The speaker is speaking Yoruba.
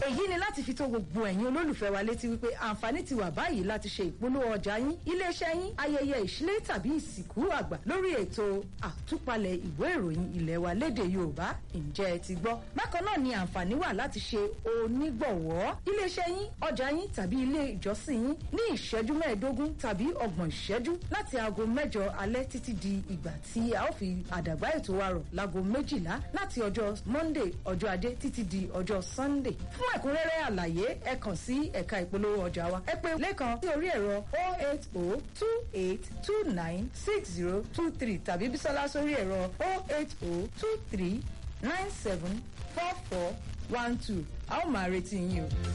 èyí ni láti fi tó gbogbo ẹ̀yin olólùfẹ́ wa létí wípé àǹfààní ti wà báyìí láti ṣe ìpolówó ọjà yín iléeṣẹ́ yín ayẹyẹ ìṣílẹ̀ tàbí ìsìnkú àgbà lórí ètò àtúpalẹ̀ ìwé ìròyìn ilé wa lédè yorùbá ǹjẹ́ ẹ ti gbọ́ bákan náà ni àǹfààní wà láti ṣe onígbọ̀wọ́ iléeṣẹ́ yín ọjà yín tàbí ilé ìjọsìn yín ní ìṣẹ́jú mẹ́ẹ̀ẹ́dógún tàbí ọgbọ̀n ìṣẹ́jú láti aago mẹ́jọ alẹ́ títí di ìgbà tí a ó fi àdàgbà ètò wa rọ̀ láago méjìlá láti ọjọ́ monday ọjọ́ ajé títí di ọjọ́ sunday fún ẹ̀kúnrẹ́rẹ́ àlàyé ẹ kàn sí ẹ̀ka ìpolówó ọjà wa ẹ pè lẹ́kan sí orí ẹ̀rọ 08028296023 tàbí bísọ́lá sórí ẹ̀rọ 08023974412 a ó máa retí yín o.